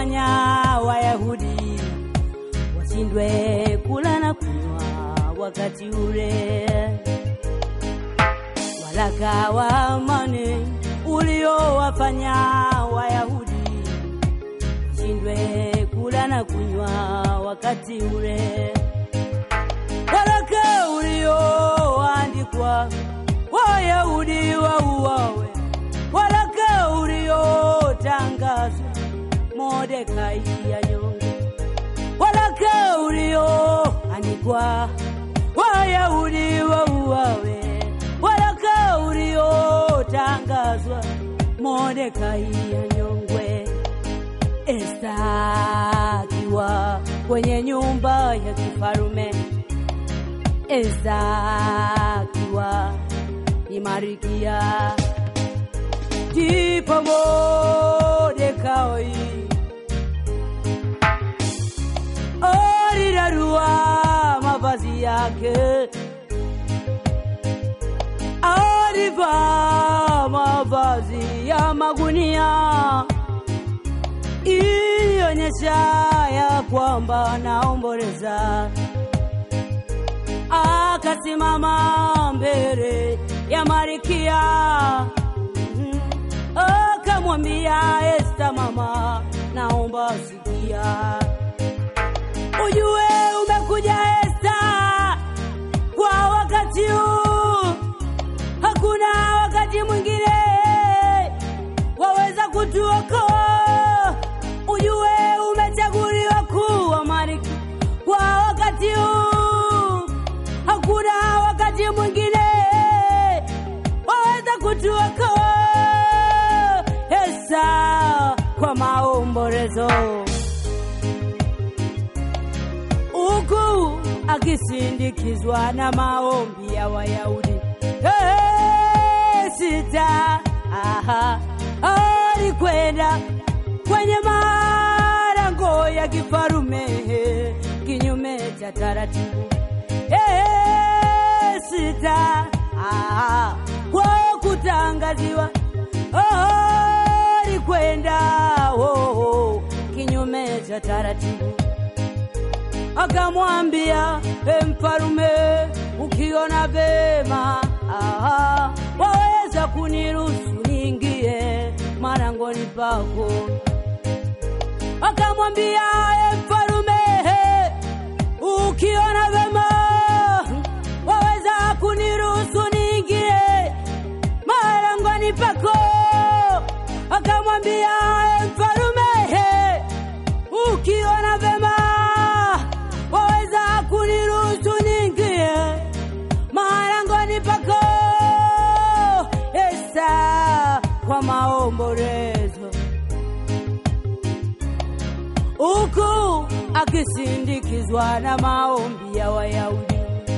uliowafanya Wayahudi washindwe kula na kunywa wakati ule. Waraka wa amani uliowafanya Wayahudi washindwe kula na kunywa wakati ule. Waraka ulioandikwa Wayahudi wauawe, waraka uliotangazwa Mordekai anyongwe, waraka ulioandikwa Wayahudi wauawe, waraka uliotangazwa Mordekai anyongwe. Esta akiwa kwenye nyumba ya kifarume, Esta akiwa ni Marikia, ndipo Mordekai alirarua mavazi yake, alivaa mavazi ya magunia ilionyesha ya kwamba naomboleza. Akasimama mbele ya Marikia, Mhm. akamwambia Esta, mama, naomba sikia, ujue umekuja Esta kwa wakati huu, hakuna wakati mwingine waweza kutuokoa. Ujue umechaguliwa kuwa malkia kwa wakati huu, hakuna wakati mwingine waweza kutuokoa. Esa kwa maombolezo huku akisindikizwa na maombi ya Wayahudi. Hey, sita aha, alikwenda kwenye malango ya kifarume kinyume cha taratibu. Hey, sita aha, kwa kutangaziwa alikwenda oh, oh, kinyume cha taratibu akamwambia e mfalume, ukiona vema aha, waweza kuniruhusu niingie marangoni pako. Akamwambia e mfalume, ukiona vema waweza kuniruhusu niingie marangoni pako. Akamwambia e mfalume, ukiona vema waweza kuniruhusu niingie marangoni pako. Esa kwa maombolezo, huku akisindikizwa na maombi ya Wayahudi.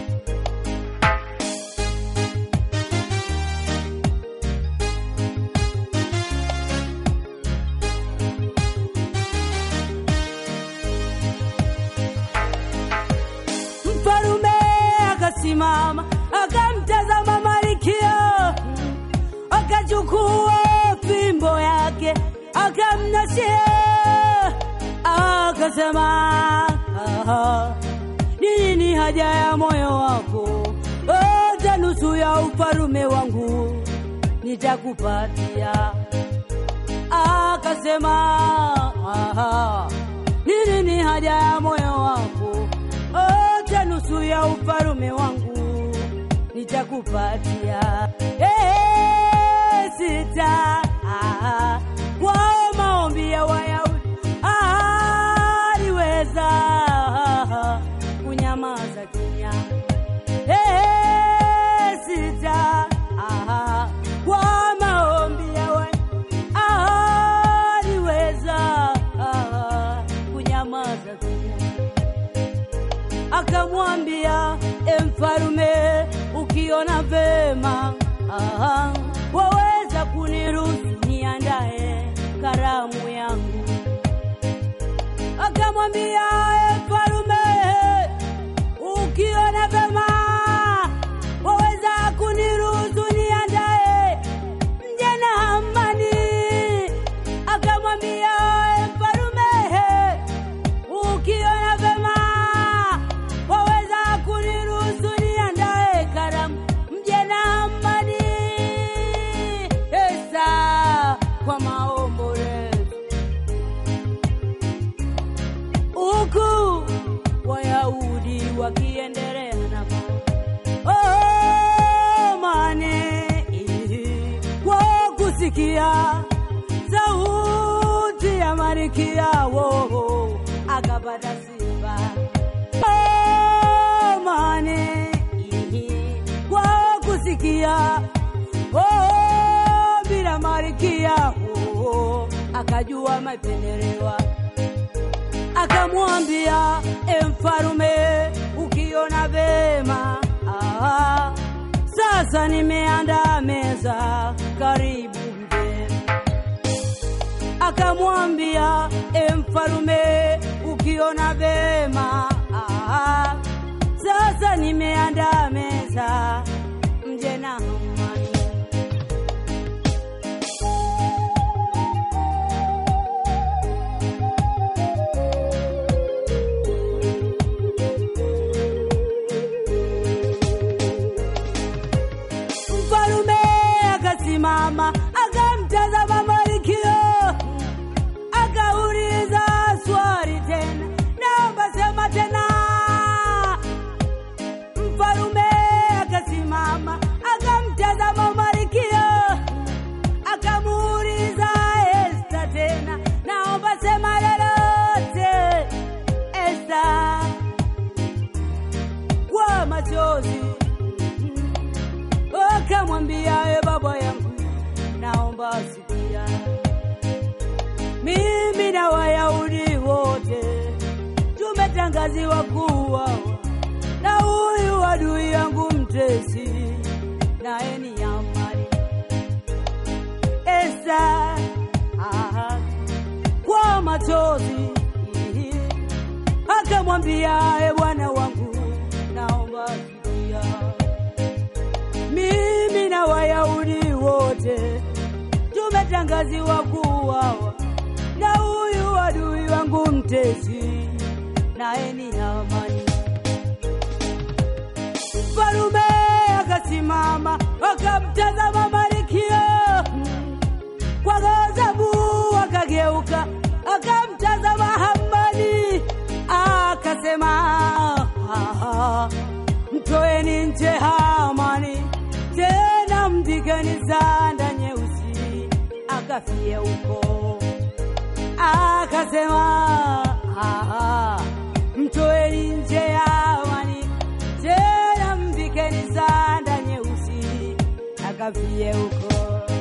Mfalume akasimama akamtazama Malkia, akachukua fimbo yake akamnashia, akasema, "Aha, ni nini haja ya moyo wako? Hata nusu ya ufalume wangu nitakupatia." Akasema, "Aha, ni nini haja ya moyo wako? Hata nusu ya ufalume wangu nitakupatia. Eh, sita ah, kwao maombi ya Wayahudi aliweza kunyamaza kimya. Eh, sita ah, kwa maombi ya Wayahudi aliweza kunyamaza kimya akamwambia e mfalume, ukiona vema aha, waweza kuniruhusu niandae karamu yangu. Akamwambia e mfalume, ukiona vema waweza kuniruhusu niandae mje na amani. Akamwambia e mfalume, wakiendelea namo oh, mane kwa kusikia sauti ya marikia wo akapata sifa oh, mane kwa kusikia oh, bila marikia wo akajua mapendelewa akamwambia e mfarume ukiona vema ah, sasa nimeandaa meza karibu mgeni akamwambia e mfarume ukiona vema ah, sasa nimeandaa meza mje na amani Mfalume akasimama akamtazama Malkio, akauliza swali tena, naomba sema tena. Mfalume akasimama akamtazama Malkio, akamuuliza Esta tena, naomba sema lolote. Esta kwa machozi akamwambia e baba yangu, naomba sikia, mimi na Wayahudi wote tumetangaziwa kuwa na huyu adui yangu mtesi, naye ni Hamani. Esta aha, kwa machozi akamwambia e bwana wangu, naomba sikia mimi na Wayahudi wote tumetangaziwa kuuawa na huyu adui wangu mtesi, naye ni Hamani. Mfalume akasimama akamtazama Malkia kwa ghadhabu, akageuka akamtazama Hamani akasema, "Ah, mtoeni nje Hamani, tena mvikeni sanda nyeusi akafie huko. Akasema, "Ah, mtoeni nje Hamani, tena mvikeni sanda nyeusi akafie huko.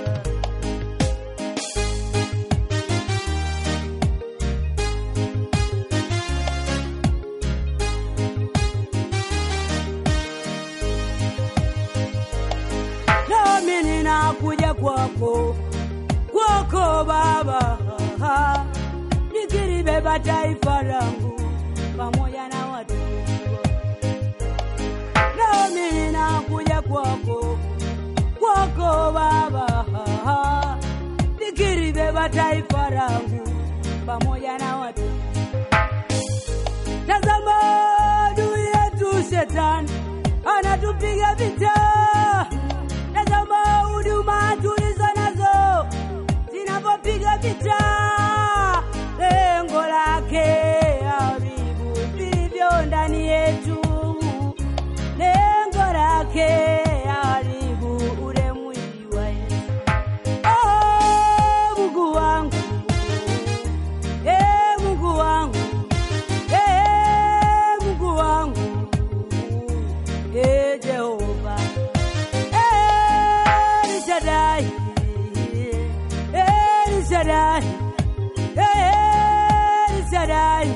nami ninakuja kwako kwako Baba, nikilibeba taifa langu pamoja na watu nami ninakuja kwako kwako Baba, nikilibeba taifa langu pamoja na watu Tazama adui yetu shetani anatupiga vita. Tazama huduma tulizo nazo zinapopiga vita, lengo lake haribu vilivyo ndani yetu, lengo lake haribu ule mwili wa Yesu. Oh, Mungu wangu, eh, Mungu wangu Eh, Mungu wangu, eh, Jehova, eh, El Shaddai, eh, El Shaddai, eh, El Shaddai,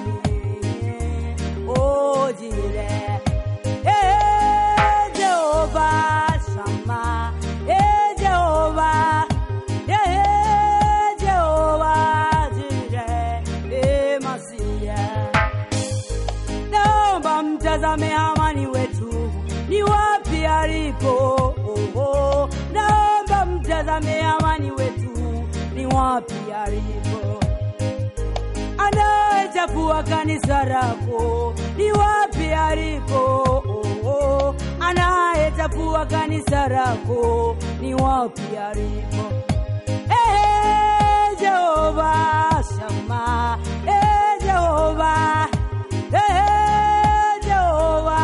oh, Jireh, eh, Jehova Shammah, eh, Jehova, eh, Jehova Jireh, eh, Masiah naomba mtazame amani wetu ni wapi alipo. Oh, oh. Naomba mtazame amani wetu ni wapi alipo. Anayechafua kanisa lako ni wapi alipo. Oh, oh. Anayechafua kanisa lako ni wapi alipo. Eh, Jehova Shama, eh, Jehova, eh, Jehova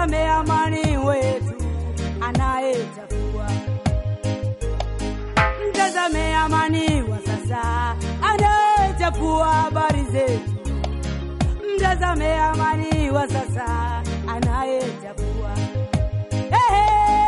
mtazame amani wetu anayechafua. Mtazame amani wa sasa anayechafua habari zetu. Mtazame amani wa sasa anayechafua. Ehe,